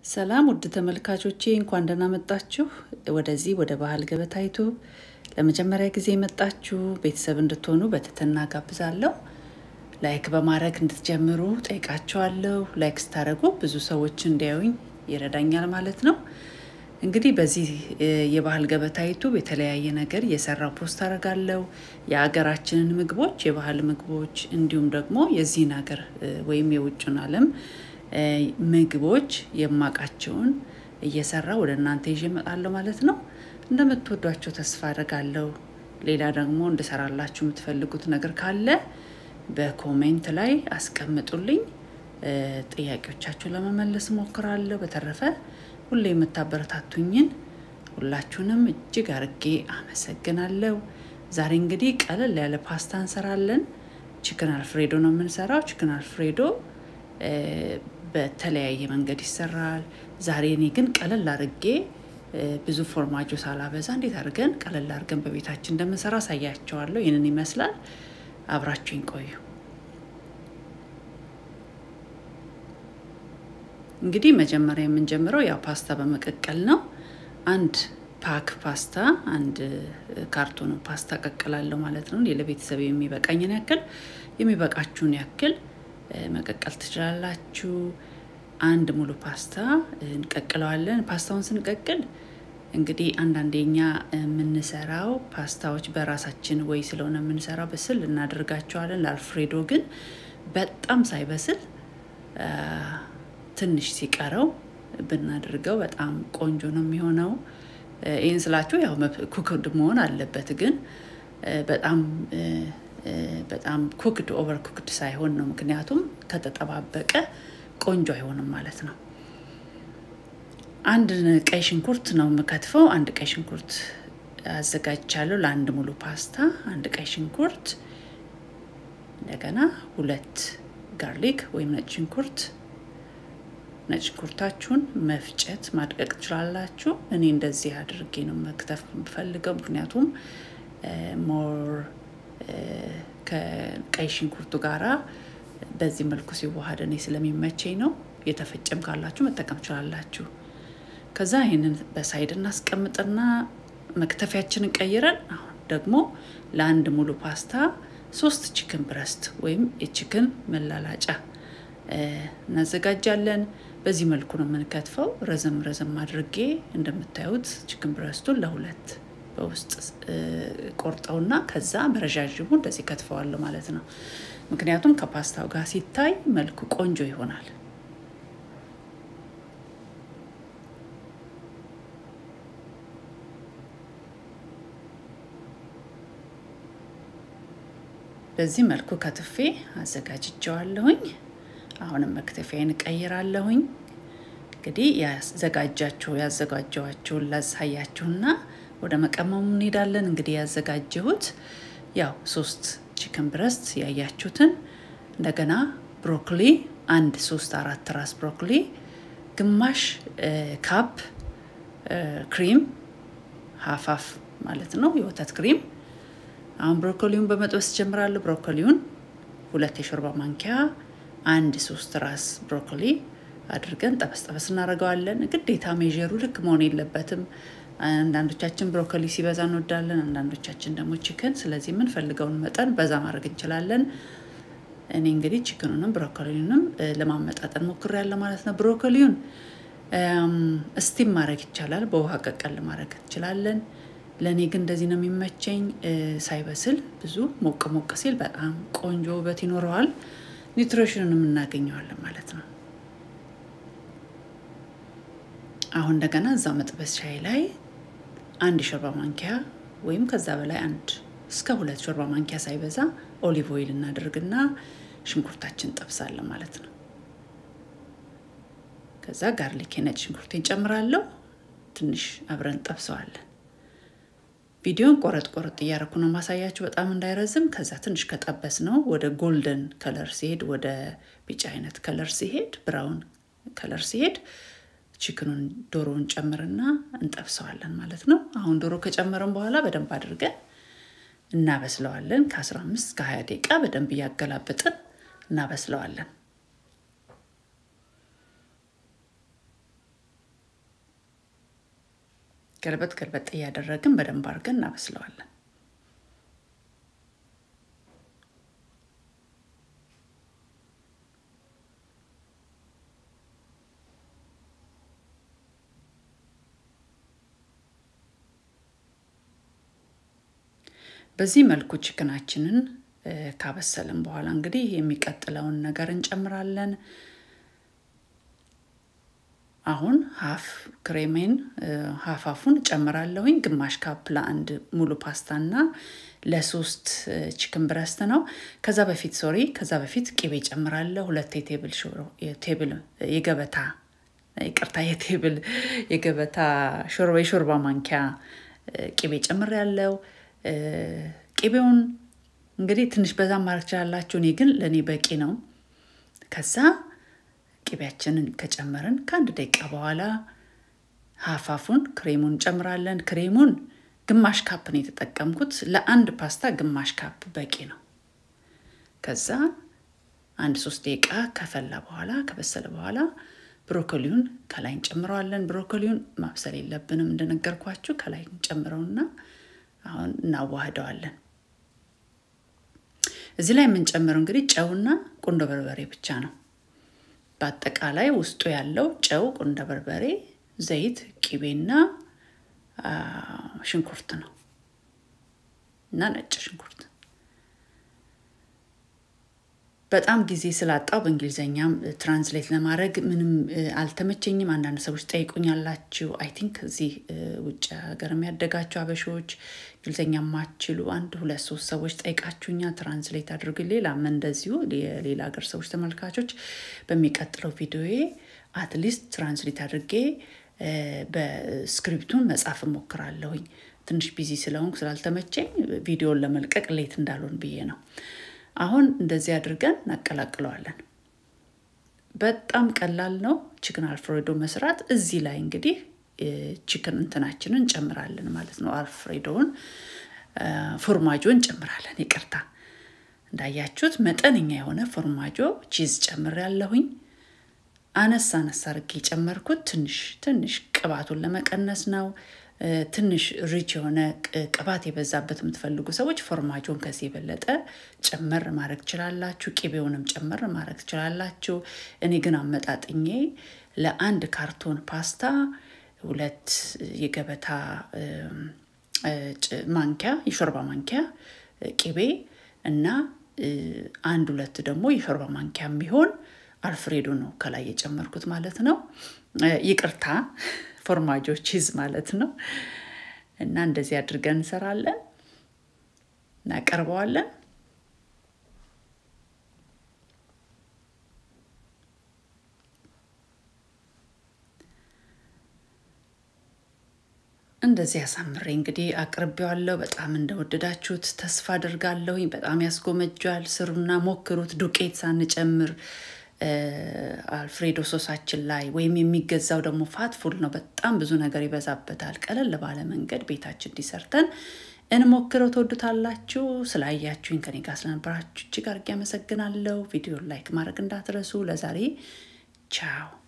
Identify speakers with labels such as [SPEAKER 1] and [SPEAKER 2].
[SPEAKER 1] ሰላም ውድ ተመልካቾቼ እንኳን ደህና መጣችሁ ወደዚህ ወደ ባህል ገበታ ዩቱብ። ለመጀመሪያ ጊዜ የመጣችሁ ቤተሰብ እንድትሆኑ በትህትና ጋብዛለሁ። ላይክ በማድረግ እንድትጀምሩ ጠይቃችኋለሁ። ላይክ ስታደርጉ ብዙ ሰዎች እንዲያዩኝ ይረዳኛል ማለት ነው። እንግዲህ በዚህ እ, የባህል ገበታ ዩቱብ የተለያየ ነገር እየሰራው ፖስት አደርጋለሁ። የሀገራችንን ምግቦች፣ የባህል ምግቦች እንዲሁም ደግሞ የዚህን ሀገር እ, ወይም የውጭን ዓለም እ, ምግቦች የማውቃቸውን እየሰራ ወደ እናንተ ይዤ እመጣለሁ ማለት ነው። እንደምትወዷቸው ተስፋ አደርጋለሁ። ሌላ ደግሞ እንድሰራላችሁ የምትፈልጉት ነገር ካለ በኮሜንት ላይ አስቀምጡልኝ። እ፣ ጥያቄዎቻችሁን ለመመለስ እሞክራለሁ። በተረፈ ሁሌ የምታበረታቱኝን ሁላችሁንም እጅግ አርጌ አመሰግናለሁ። ዛሬ እንግዲህ ቀለል ያለ ፓስታ እንሰራለን። ቺክን አልፍሬዶ ነው የምንሰራው። ቺክን አልፍሬዶ እ፣ በተለያየ መንገድ ይሰራል። ዛሬ እኔ ግን ቀለል አርጌ እ፣ ብዙ ፎርማጆ ሳላበዛ እንዴት አድርገን ቀለል አድርገን በቤታችን እንደምንሰራ አሳያቸዋለሁ። ይህንን ይመስላል። አብራችሁኝ ቆዩ። እንግዲህ መጀመሪያ የምንጀምረው ያው ፓስታ በመቀቀል ነው። አንድ ፓክ ፓስታ አንድ ካርቶን ፓስታ ቀቅላለሁ ማለት ነው። እኔ ለቤተሰብ የሚበቃኝን ያክል የሚበቃችሁን ያክል እ፣ መቀቀል ትችላላችሁ። አንድ ሙሉ ፓስታ እንቀቅለዋለን። ፓስታውን ስንቀቅል እንግዲህ አንዳንዴ እኛ የምንሰራው ፓስታዎች በራሳችን ወይ ስለሆነ የምንሰራው በስል እናደርጋቸዋለን። ለአልፍሬዶ ግን በጣም ሳይበስል አ፣ ትንሽ ሲቀረው ብናደርገው በጣም ቆንጆ ነው የሚሆነው። እ፣ ይህን ስላችሁ ያው ኩክድ መሆን አለበት፣ ግን እ፣ በጣም እ፣ እ፣ በጣም ኩክድ ኦቨር ኩክድ ሳይሆን ነው። ምክንያቱም ከተጠባበቀ ቆንጆ አይሆንም ማለት ነው። አንድ ቀይ ሽንኩርት ነው የምከትፈው። አንድ ቀይ ሽንኩርት አዘጋጅቻለሁ ለአንድ ሙሉ ፓስታ። አንድ ቀይ ሽንኩርት፣ እንደገና ሁለት ጋርሊክ ወይም ነጭ ሽንኩርት። ነጭ ሽንኩርታችሁን መፍጨት ማድቀቅ ትችላላችሁ። እኔ እንደዚህ አድርጌ ነው መክተፍ የምፈልገው፣ ምክንያቱም ሞር ከቀይ ሽንኩርቱ ጋራ በዚህ መልኩ ሲዋሃድ እኔ ስለሚመቸኝ ነው። የተፈጨም ካላችሁ መጠቀም ትችላላችሁ። ከዛ ይህንን በሳይድ እናስቀምጥና መክተፊያችንን ቀይረን አሁን ደግሞ ለአንድ ሙሉ ፓስታ ሶስት ቺክን ብረስት ወይም የቺክን መላላጫ እ፣ እናዘጋጃለን። በዚህ መልኩ ነው የምንከትፈው። ረዘም ረዘም አድርጌ እንደምታዩት ቺክን ብረስቱን ለሁለት በውስጥ እ፣ ቆርጠውና ከዛ በረዣዥሙ እንደዚህ ከትፈዋለሁ ማለት ነው። ምክንያቱም ከፓስታው ጋር ሲታይ መልኩ ቆንጆ ይሆናል። በዚህ መልኩ ከትፌ አዘጋጅቸዋለሁኝ። አሁንም መክተፊያን እቀይራለሁኝ። እንግዲህ ያዘጋጃችሁ ያዘጋጀዋችሁን ላሳያችሁና ወደ መቀመሙ እንሄዳለን። እንግዲህ ያዘጋጀሁት ያው ሶስት ቺክን ብረስት ያያችሁትን፣ እንደገና ብሮኮሊ አንድ ሶስት አራት ራስ ብሮኮሊ፣ ግማሽ እ፣ ካፕ እ፣ ክሪም ሀፋፍ ማለት ነው የወተት ክሪም አሁን ብሮኮሊውን በመጥበስ ጀምራለሁ። ብሮኮሊውን ሁለት የሾርባ ማንኪያ አንድ ሶስት ራስ ብሮኮሊ አድርገን ጠበስ ጠበስ እናደርገዋለን። ግዴታ ሜዥሩ ልክ መሆን የለበትም። አንዳንዶቻችን ብሮኮሊ ሲበዛ እንወዳለን፣ አንዳንዶቻችን ደግሞ ቺክን። ስለዚህ የምንፈልገውን መጠን በዛ ማድረግ እንችላለን። እኔ እንግዲህ ቺክኑንም ብሮኮሊውንም እ፣ ለማመጣጠን ሞክሬያለሁ ማለት ነው። ብሮኮሊውን እም፣ እስቲም ማድረግ ይቻላል፣ በውሃ ቀቀል ማድረግ እንችላለን። ለእኔ ግን እንደዚህ ነው የሚመቸኝ። እ፣ ሳይበስል ብዙ ሞቅ ሞቅ ሲል በጣም ቆንጆ ውበት ይኖረዋል። ኒውትሪሽንንም እናገኘዋለን ማለት ነው። አሁን እንደገና እዛው መጥበሻዬ ላይ አንድ ሾርባ ማንኪያ ወይም ከዛ በላይ አንድ እስከ ሁለት ሾርባ ማንኪያ ሳይበዛ ኦሊቭ ኦይል እናደርግና ሽንኩርታችን ጠብሳለን ማለት ነው። ከዛ ጋርሊክ የነጭ ሽንኩርቴን ጨምራለሁ። ትንሽ አብረን ጠብሰዋለን። ቪዲዮን ቆረጥ ቆረጥ እያደረኩ ነው ማሳያችሁ በጣም እንዳይረዝም። ከዛ ትንሽ ከጠበስ ነው ወደ ጎልደን ከለር ሲሄድ፣ ወደ ቢጫ አይነት ከለር ሲሄድ፣ ብራውን ከለር ሲሄድ ቺክኑን ዶሮውን ጨምርና እንጠብሰዋለን ማለት ነው። አሁን ዶሮ ከጨመርን በኋላ በደንብ አድርገን እናበስለዋለን። ከ15 እስከ 20 ደቂቃ በደንብ እያገላበጥን እናበስለዋለን። ገልበጥ ገልበጥ እያደረግን በደንብ አድርገን እናበስለዋለን። በዚህ መልኩ ችክናችንን ካበሰልን በኋላ እንግዲህ የሚቀጥለውን ነገር እንጨምራለን። አሁን ሀፍ ክሬሜን ሀፍ አፉን ጨምራለሁኝ። ግማሽ ካፕ ለአንድ ሙሉ ፓስታና ለሶስት ቺክን ብረስት ነው። ከዛ በፊት ሶሪ፣ ከዛ በፊት ቅቤ ጨምራለሁ። ሁለት የቴብል ቴብል የገበታ ይቅርታ፣ የቴብል የገበታ ሾርባ የሾርባ ማንኪያ ቅቤ ጨምሬያለሁ። ቅቤውን እንግዲህ ትንሽ በዛ ማድረግ ትችላላችሁ። እኔ ግን ለእኔ በቂ ነው። ከዛ ቅቤያችንን ከጨመርን ከአንድ ደቂቃ በኋላ ሀፋፉን ክሬሙን እንጨምራለን። ክሬሙን ግማሽ ካፕ ነው የተጠቀምኩት። ለአንድ ፓስታ ግማሽ ካፕ በቂ ነው። ከዛ አንድ ሶስት ደቂቃ ከፈላ በኋላ ከበሰለ በኋላ ብሮኮሊውን ከላይ እንጨምረዋለን። ብሮኮሊውን ማብሰል የለብንም እንደነገርኳችሁ። ከላይ እንጨምረውና አሁን እናዋህደዋለን። እዚህ ላይ የምንጨምረው እንግዲህ ጨውና ቁንዶ በርበሬ ብቻ ነው። በአጠቃላይ ውስጡ ያለው ጨው፣ ቁንዶ በርበሬ፣ ዘይት፣ ቂቤና ሽንኩርት ነው እና ነጭ ሽንኩርት። በጣም ጊዜ ስላጣው በእንግሊዝኛም ትራንስሌት ለማድረግ ምንም አልተመቸኝም። አንዳንድ ሰዎች ጠይቁኛላችሁ። አይ ቲንክ እዚህ ውጭ ሀገር የሚያደጋችሁ አበሾች እንግሊዝኛ ማችሉ አንድ ሁለት ሶስት ሰዎች ጠይቃችሁኛ ትራንስሌት አድርግ። ሌላም እንደዚሁ የሌላ ሀገር ሰዎች ተመልካቾች በሚቀጥለው ቪዲዮዬ አትሊስት ትራንስሌት አድርጌ በስክሪፕቱን መጻፍ እሞክራለሁኝ። ትንሽ ቢዚ ስለሆንኩ ስላልተመቸኝ ቪዲዮን ለመልቀቅ ሌት እንዳልሆን ብዬ ነው። አሁን እንደዚህ አድርገን እናቀላቅለዋለን። በጣም ቀላል ነው ቺክን አልፍሬዶ መስራት። እዚህ ላይ እንግዲህ ቺክን እንትናችንን እንጨምራለን ማለት ነው። አልፍሬዶውን ፎርማጆ እንጨምራለን። ይቅርታ እንዳያችሁት መጠነኛ የሆነ ፎርማጆ ቺዝ ጨምር ያለሁኝ አነስ አነስ አድርጌ የጨመርኩት ትንሽ ትንሽ ቅባቱን ለመቀነስ ነው። ትንሽ ሪች የሆነ ቅባት የበዛበት የምትፈልጉ ሰዎች ፎርማጆን ከዚህ የበለጠ ጨመር ማድረግ ትችላላችሁ። ቂቤውንም ጨመር ማድረግ ትችላላችሁ። እኔ ግን አመጣጥኜ ለአንድ ካርቶን ፓስታ ሁለት የገበታ ማንኪያ የሾርባ ማንኪያ ቂቤ እና አንድ ሁለት ደግሞ የሾርባ ማንኪያ የሚሆን አልፍሬዶ ነው ከላይ የጨመርኩት ማለት ነው። ይቅርታ ፎርማጆ ቺዝ ማለት ነው። እና እንደዚህ አድርገን እንሰራለን፣ እናቀርበዋለን። እንደዚህ አሳምሬ እንግዲህ አቅርቤዋለሁ። በጣም እንደወደዳችሁት ተስፋ አድርጋለሁኝ። በጣም ያስጎመጃል። ስሩና ሞክሩት። ዱቄት ሳንጨምር አልፍሬዶ ሶሳችን ላይ ወይም የሚገዛው ደግሞ ፋት ፉል ነው። በጣም ብዙ ነገር ይበዛበታል። ቀለል ባለ መንገድ ቤታችን እንዲሰርተን እንሞክረው። ትወዱታላችሁ። ስላያችሁኝ ከኔ ጋር ስለነበራችሁ እጅግ አድርጌ አመሰግናለሁ። ቪዲዮ ላይክ ማድረግ እንዳትረሱ። ለዛሬ ቻው።